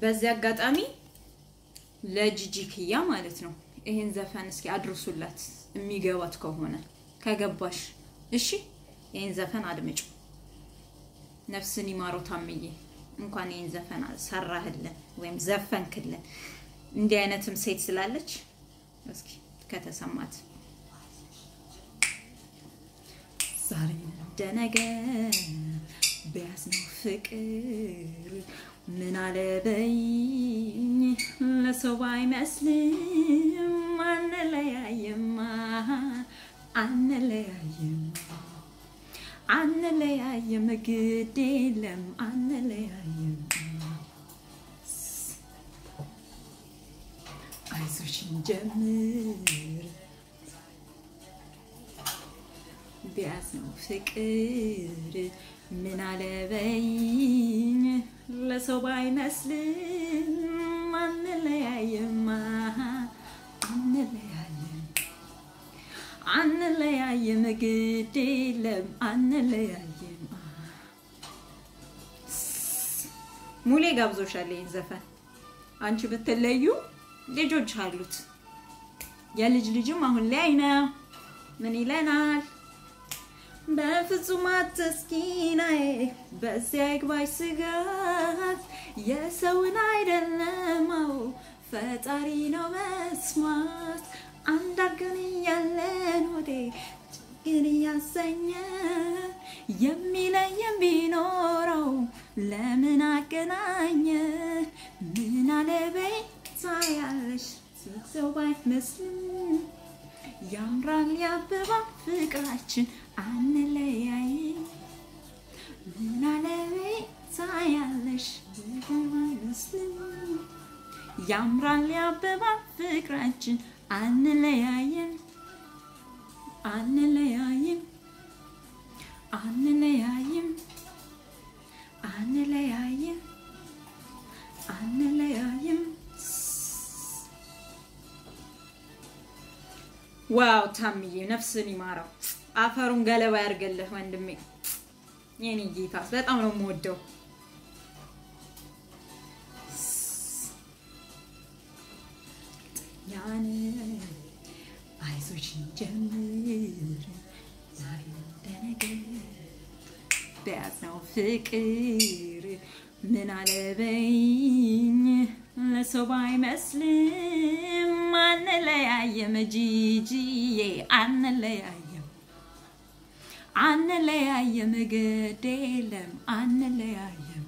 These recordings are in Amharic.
በዚህ አጋጣሚ ለጂጂ ክያ ማለት ነው ይሄን ዘፈን እስኪ አድርሱላት የሚገባት ከሆነ ከገባሽ፣ እሺ ይሄን ዘፈን አድምጩ። ነፍስን ይማረው ታምዬ፣ እንኳን ይሄን ዘፈን ሰራህልን ወይም ዘፈንክልን። እንዲህ አይነትም ሴት ስላለች እስኪ ከተሰማት ዛሬ እንደነገ በያዝነው ፍቅር ምን አለበኝ ለሰው ባይመስልም አንለያየማ አንለያየማ አንለያየም ግድ የለም አንለያየም አይዞሽን ጀምር ቢያዝነው ፍቅር ምን አለበኝ ለሰው ባይመስልም አንለያየማ አንለያየም አንለያየም ግድ የለም አንለያየም። ሙሌ ጋብዞሻል ይህን ዘፈን አንቺ ብትለዩ ልጆች አሉት የልጅ ልጅም አሁን ላይ ነው። ምን ይለናል? በፍጹም አትስኪናዬ በዚያ ይግባሽ ስጋት የሰውን አይደለማው ፈጣሪ ነው መስማት አንዳርገን እያለን ሆዴ ችግር እያሰኘ የሚለየን ቢኖረው ለምን አገናኘ ምን አለበይ ታያለሽ ሰው ባይመስልም ያምራል ያበባ ፍቅራችን አንለያይ ምን አለበይ ታያለሽ ባይመስልም ያምራል ያበባ ፍቅራችን አንለያየን አንለያይም አንለያይም አንለያይም አንለያይም ዋው ታምዬ ነፍስን ይማረው፣ አፈሩን ገለባ ያርገልህ ወንድሜ። የኔ ጌታ በጣም ነው የምወደው። ያን አይዞሽን ጀምር ዛሬ እንደነገ በያዝነው ፍቅር ምን አለበኝ ለሰው ባይመስልም አንለያየም ጂጂዬ አንለያየም አንለያየም ግድ የለም አንለያየም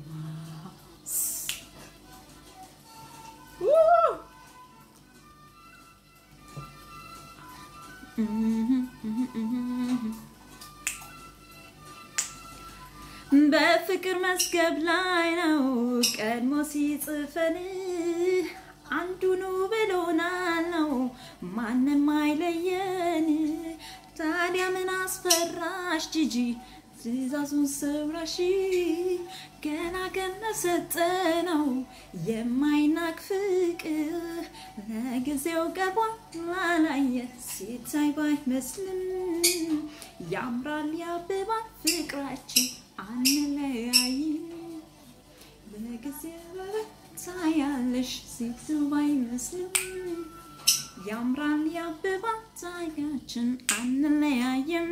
በፍቅር መስገብ ላይ ነው ቀድሞ ሲጽፈን አንዱኑ ብሎናል ነው ማንም አይለየን። ታዲያ ምን አስፈራሽ ጂጂ ትእዛዙን ስብራሽ ገና ከነሰጠ ነው የማይናቅ ፍቅር ለጊዜው ቀርቧል ላላየ ሲታይ ባይመስልም ያምራል ያብባል ፍቅራችን አንለያይ ለጊዜው ታያለሽ ሲቱ ባይመስልም ያምራል ያብባል ታያችን አንለያየም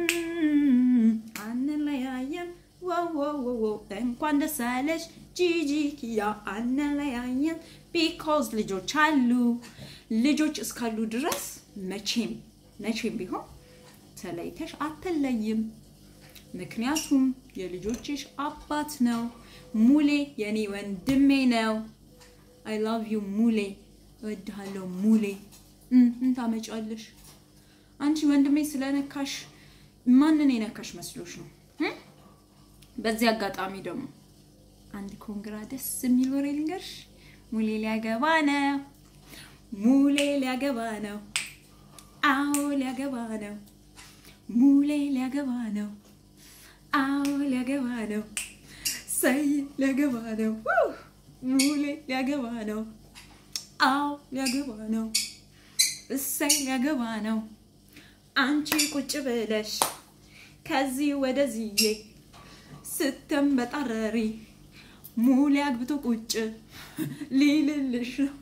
አንለያየም ወወወወ እንኳን ደስ አለሽ ጂጂ ኪያ አንለያየም ቢኮዝ ልጆች አሉ ልጆች እስካሉ ድረስ መቼም መቼም ቢሆን ተለይተሽ አትለይም ምክንያቱም የልጆችሽ አባት ነው ሙሌ የኔ ወንድሜ ነው አይ ላቭ ዩ ሙሌ እወድሃለሁ ሙሌ ምን ታመጫለሽ አንቺ ወንድሜ ስለነካሽ ማንን የነካሽ መስሎሽ ነው በዚህ አጋጣሚ ደግሞ አንድ ኮንግራ ደስ የሚል ወሬ ልንገርሽ ሙሌ ሊያገባ ነው ሙሌ ሊያገባ ነው አዎ ሊያገባ ነው ሙሌ ሊያገባ ነው አዎ ሊያገባ ነው ሰይ ሊያገባ ነው ሙሌ ሊያገባ ነው አዎ ሊያገባ ነው እሰይ ሊያገባ ነው አንቺ ቁጭ ብለሽ ከዚህ ወደዚዬ ስትንበጣረሪ ሙሌ አግብቶ ቁጭ ሊልልሽ ነው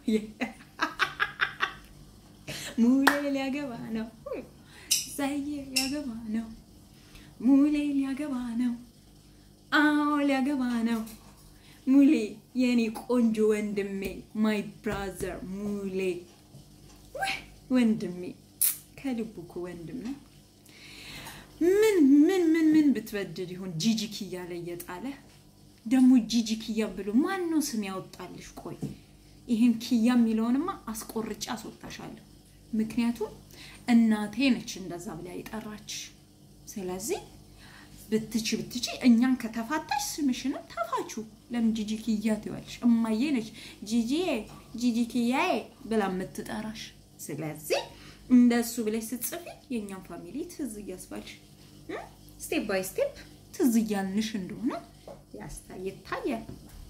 ሙሌ ሊያገባ ነው ዛዬ ሊያገባ ነው ሙሌ ሊያገባ ነው አዎ ሊያገባ ነው ሙሌ የኔ ቆንጆ ወንድሜ ማይ ብራዘር ሙሌ ወንድሜ ከልቡ እኮ ወንድም ነው። ምን ምን ምን ምን ብትበድል ይሆን ጂጂ ኪያ ላይ እየጣለ ደግሞ ጂጂ ኪያ ብሎ ማን ነው ስም ያወጣልሽ? ቆይ ይህን ኪያ የሚለውንማ አስቆርጬ አስወጣሻለሁ። ምክንያቱም እናቴ ነች እንደዛ ብላ የጠራችሽ። ስለዚህ ብትች ብትች እኛን ከተፋታሽ ስምሽንም ተፋችሁ። ለምን ጂጂ ኪያ ትይዋለሽ? እማዬ ነች ጂጂዬ ጂጂ ኪያዬ ብላ የምትጠራሽ። ስለዚህ እንደሱ ብለሽ ስትጽፊ የእኛን ፋሚሊ ትዝ እያስባልሽ ስቴፕ ባይ ስቴፕ ትዝ እያልንሽ እንደሆነ ይታያል።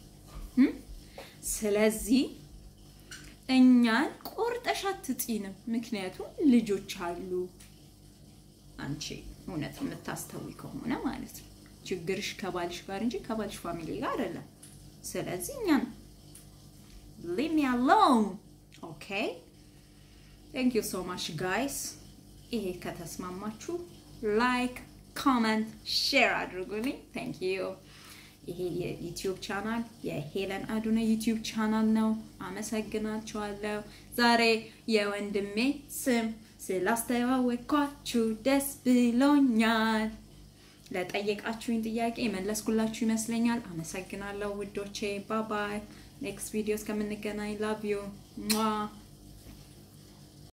ስለዚህ እኛን ቆርጠሽ አትጪንም። ምክንያቱም ልጆች አሉ። አንቺ እውነት የምታስተዊ ከሆነ ማለት ነው ችግርሽ ከባልሽ ጋር እንጂ ከባልሽ ፋሚሊ ጋር አይደለም። ስለዚህ እኛን ሊቭ ሚ አሎን ኦኬ። ቴንክ ዩ ሶ ማች ጋይስ። ይሄ ከተስማማችሁ ላይክ፣ ኮመንት፣ ሼር አድርጉልኝ። ቴንክ ዩ። ይሄ የዩቲዩብ ቻናል የሄለን አዱነ ዩቲዩብ ቻናል ነው። አመሰግናችኋለሁ። ዛሬ የወንድሜ ስም ስላስተዋወቅኳችሁ ደስ ብሎኛል። ለጠየቃችሁኝ ጥያቄ መለስኩላችሁ ይመስለኛል። አመሰግናለሁ ውዶቼ። ባባይ ኔክስት ቪዲዮ እስከምንገናኝ ላቭ ዩ